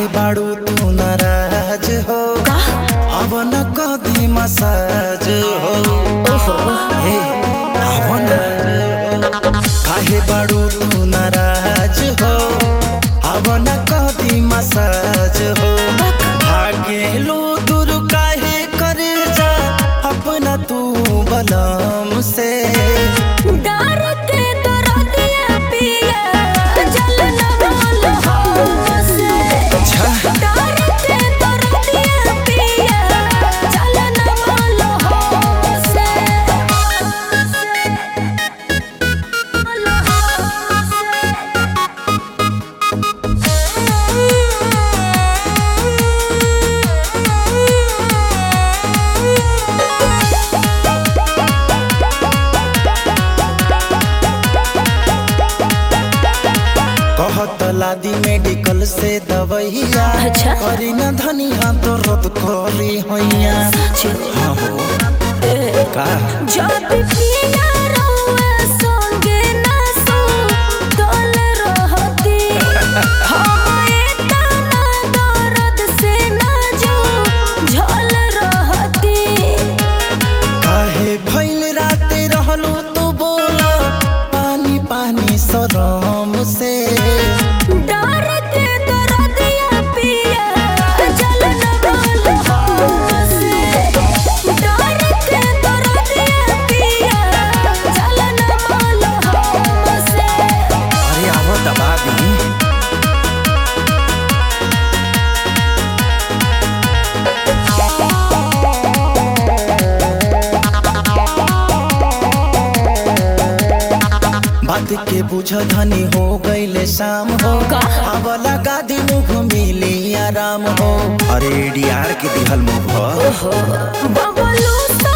काहे बाड़ू तू नाराज हो अब न कदी मसाज हो हे अब न काहे बाड़ू तू नाराज हो अब न कदी मसाज हो भागेलू दूर काहे करे जा अपना तू बलम से डर के दरदिया पिया जल न बोल हमसे डर के दरदिया पिया जल न बोल हमसे बोल कहत लादी मेडिकल से दवैया अच्छा। करी न धनिया तो रद करी हैया हाँ हो का जब पिया रहुए संगे ना सो तोल रहती हम एतना दर्द से ना जो झल रहती काहे भइल राते रहलू तू बोला पानी पानी सरम से डर के दरदिया पिया जल न बोल हमसे डर के दरदिया पिया जल न बोल हमसे अरे आवो दबा दी बात के बुझ धनी हो गईले शाम हो का? अब लगा दी मुख मिली आराम हो अरे डीआर के दिहल मुख हो बबलू सा